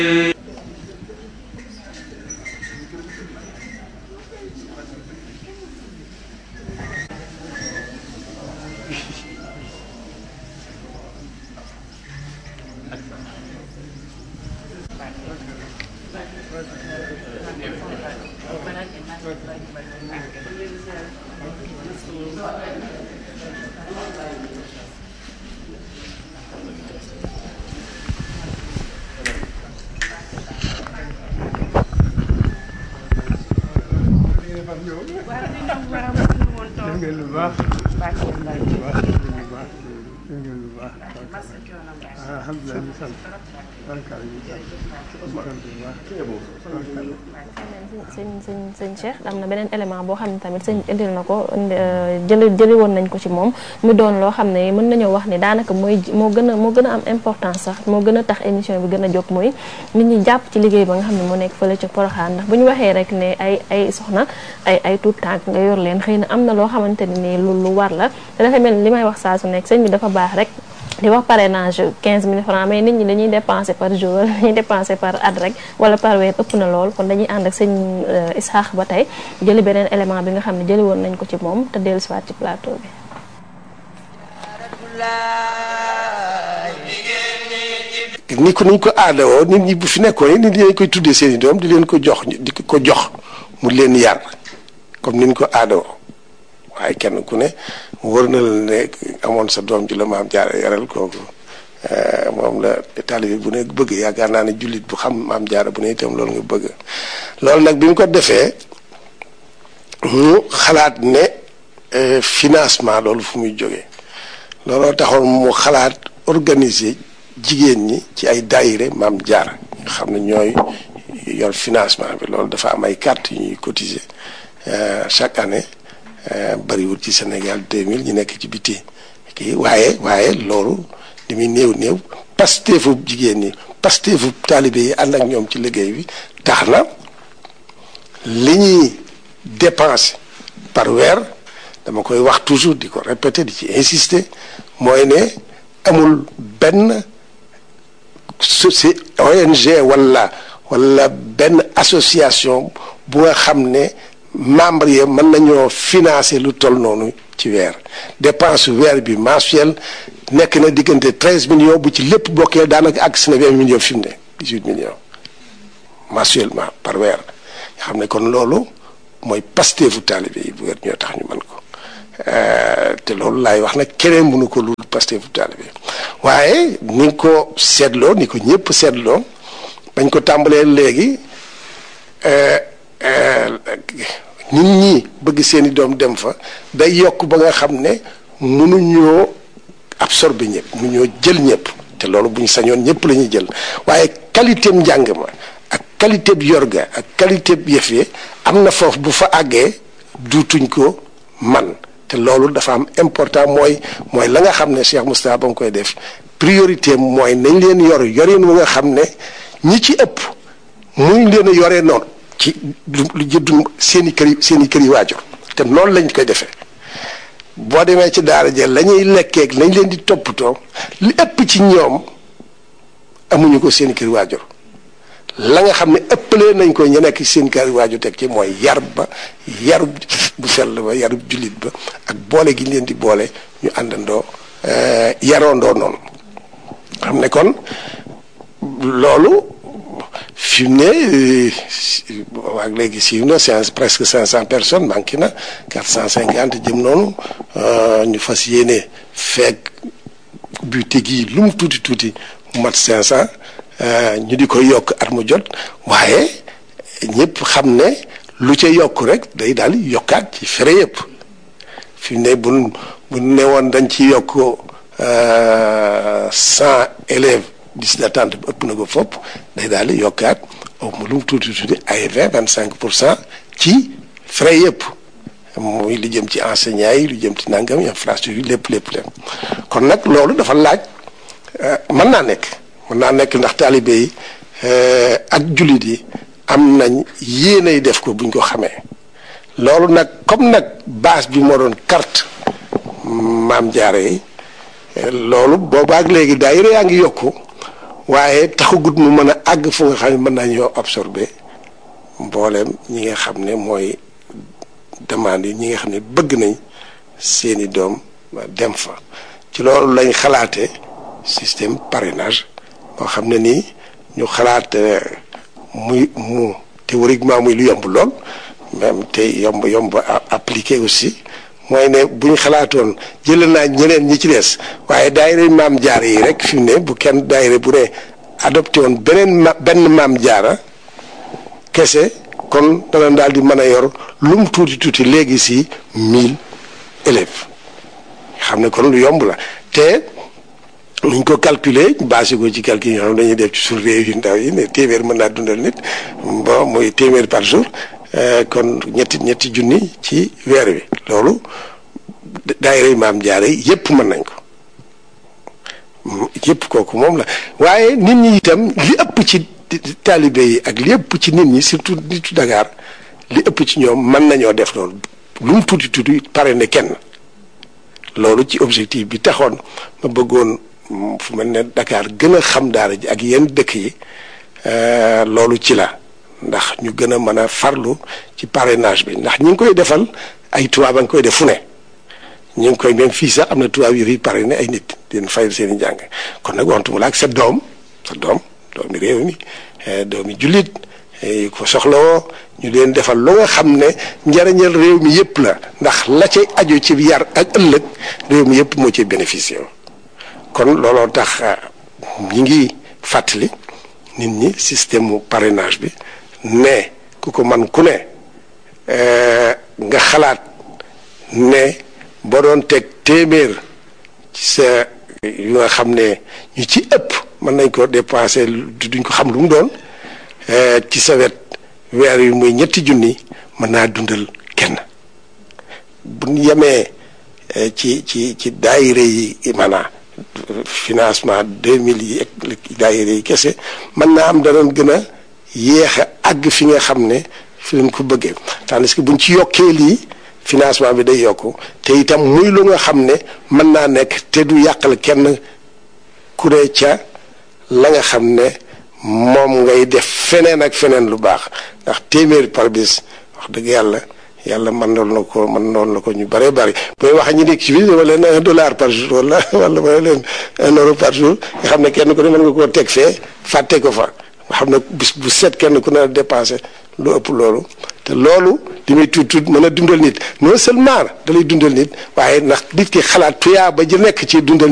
ngeen lu baax baax ngeen lu baax ngeen lu baax alhamdulilah ñu sant barkaal ñu sant ñu sant bu baax sëñ sëñ sëñ Cheikh am na beneen élément boo xam ne tamit sëñ indil na ko jëli jëli woon nañ ko ci moom mu doon loo xam ne mën nañoo wax ni daanaka mooy moo gën a moo gën a am importance sax moo gën a tax émission bi gën a jóg mooy nit ñi jàpp ci liggéey ba nga xam ne moo nekk fële ca Poroxaan ndax bu ñu waxee rek ne ay ay soxna ay ay tuut tànk nga yor leen xëy na am na loo xamante ni nii lu lu war la te dafa mel ni li may wax saa su nekk sëñ bi dafa baax rek di wax parrainage 15 000 francs mais nit ñi dañuy dépenser par jour wala dañuy dépenser par at rek wala par weer ëpp na lool kon dañuy ànd ak sëñ Isaax ba tey jëli beneen élément bi nga xam ne jëli woon nañ ko ci moom te dellu siwaat ci plateau bi ni ko niñ ko aadawoo nit ñi bu fi nekkoon nit ñi dañ koy tuddee seen i doom di leen ko jox di ko jox mu leen yar comme niñ ko aadawoo waaye kenn ku ne wër na la ne amoon sa doom ji la maam jaara yaral kooku moom la taalibe bu ne bëgg yaakaar naa ne jullit bu xam maam jaara bu ne itam loolu nga bëgg loolu nag bi mu ko defee mu xalaat ne financement loolu fu muy jógee looloo taxoon mu xalaat organiser jigéen ñi ci ay daayire maam jaara nga xam ne ñooy yor financement bi loolu dafa am ay carte yu ñuy cotiser chaque année bariwul ci Sénégal 2000 ñu nekk ci biti kii waaye waaye loolu li muy néew néew pasteefu jigéen ñi pasteefu taalibe yi ànd ak ñoom ci liggéey bi tax na li ñuy dépenser par weer dama koy wax toujours di ko répéter di ci insister mooy ne amul benn soci ONG wala wala benn association bu nga xam ne membre yi mën nañoo financer lu toll noonu ci weer dépense weer bi mensuel nekk na diggante treize millions bu ci lépp bokkee daanaka àgg si na vingt millions fi mu ne dix huit millions mensuellement par weer nga xam ne kon loolu mooy pasteefu taalibe yi bu weer ñoo tax ñu mën ko te loolu laay wax nag keneen mënu ko lu pasteefu taalibe waaye ni nga ko seetloo ni ko ñëpp seetloo bañ ko tàmbalee léegi nit ñi bëgg seeni doom dem fa day yokk ba nga xam ne mënuñoo absorber ñëpp mënuñoo jël ñëpp te loolu bu ñu sañoon ñëpp la ñuy jël waaye qualité njàng ma ak qualité bi yorga ak qualité bi yëf yi am na foofu bu fa àggee duutuñ ko man te loolu dafa am important mooy mooy la nga xam ne Cheikh Moustapha ba nga koy def priorité mooy nañ leen yor yorin wu nga xam ne ñi ci ëpp muñ leen a yoree noonu ci lu lu jëddu seen i kër yi seen i kër yi waajur te noonu lañ koy defee boo demee ci daara ja la ñuy lekkeeg lañ leen di toppatoo li ëpp ci ñoom amuñu ko seen i kër yi waajur la nga xam ne ëppalee nañ ko ñu nekk ci seen kër yi waajur teg ci mooy yar ba yarub bu sell ba yarub jullit ba ak boole gi ñu leen di boole ñu àndandoo yaroondoo noonu xam ne kon loolu fi mu ne waag léegi siiw na c'est presque cinq cent personnes manqué na quatre cent cinquante jëm noonu ñu fas yéene feeg butig yi lu mu tuuti tuuti mu mat cinq cent ñu di ko yokk at mu jot waaye ñëpp xam ne lu ca yokk rek day daal yokkaat ci fere yëpp fi mu ne bu bu ne woon dañ ci yokk cent élèves liste d'attente bi ëpp na ko fopp day daal di yokkaat au lu mu tuuti tuuti ay vingt vingt cinq pour cent ci frais yëpp muy li jëm ci enseignants yi lu jëm ci nangam infrastructure yi lépp lépp lépp kon nag loolu dafa laaj mën naa nekk mën naa nekk ndax taalibe yi ak jullit yi am nañ yéenay def ko buñ ko xamee loolu nag comme nag base bi moo doon carte maam jaare yi loolu boobaak léegi daayira yaa ngi yokku waaye taxagut mu mën a àgg fu nga xam ne mën naa ñoo absorber mbooleem ñi nga xam ne mooy demande yi ñi nga xam ne bëgg nañ seeni doom dem fa ci loolu lañ xalaate système parrainage boo xam ne nii ñu xalaat muy mu théoriquement muy lu yomb lool même te yomb yomb appliqué aussi mooy ne bu ñu xalaatoon jëlee naa ñeneen ñi ci des waaye daayira maam jaara yi rek fi mu ne bu kenn daayira bu ne adopté woon beneen ma benn maam jaara kese kon dana daal di mën a yor lu mu tuuti tuuti léegi si mille élèves xam ne kon lu yomb la te nuñ ko calculer basé ko ci calcul yoo xam dañuy def ci suñu réew yu ndaw yi ne téeméer mën naa dundal nit bon muy téeméer par jour kon ñetti ñetti junni ci weer wi loolu daayira maam jaare yépp mën nañ ko yépp kooku moom la waaye nit ñi itam li ëpp ci taalibe yi ak li ëpp ci nit ñi surtout nitu Dakar li ëpp ci ñoom mën nañoo def loolu lu mu tuuti tuuti pare ne kenn loolu ci objectif bi taxoon ma bëggoon fu mel ne Dakar gën a xam daara ji ak yenn dëkk yi loolu ci la ndax ñu gën a mën a farlu ci parrainage bi ndax ñi ngi koy defal ay tubaab a ngi koy def fu ne ñu ngi koy même fii sax am na tubaab yu fi parrainé ay nit di leen fayal seen i jàng kon nag waxtu mu la ak sa doom sa doom doomi réew mi doomi jullit ko soxlawoo ñu leen defal lu nga xam ne njariñal réew mi yëpp la ndax la cay aju ci yar ak ëllëg réew mi yëpp moo ci bénéficié kon looloo tax ñi ngi fàttali nit ñi système mu parrainage bi ne ku ko man ku ne nga xalaat ne boo doon teg téeméer ci sa yu nga xam ne ñu ci ëpp mën nañ ko dépensé duñ ko xam lu mu doon ci sa wet weer wi muy ñetti junni mën naa dundal kenn bu ñu yemee ci ci ci daayire yi maanaam financement deux mille yi ak daayire yi kese mën naa am danañ gën a yéex a àgg fi nga xam ne fi leen ko bëggee tandis que buñ ci yokkee lii financement bi day yokku te itam muy lu nga xam ne mën naa nekk te du yàqal kenn ku ne ca la nga xam ne moom ngay def feneen ak feneen lu baax ndax téeméer par bis wax dëgg yàlla yàlla mën noon na ko mën noon na ko ñu bëree bëri booy wax ñi nekk ci biir wala leen un dollar par jour wala wala wala leen un euro par jour nga xam ne kenn ku ne mën nga koo teg fee fàtte ko fa nga xam ne bis bu set kenn ku ne dépensé lu ëpp loolu te loolu li muy tuut tuut mën a dundal nit non seulement da lay dundal nit waaye ndax nit ki xalaat tuyaa ba ji nekk ci dundal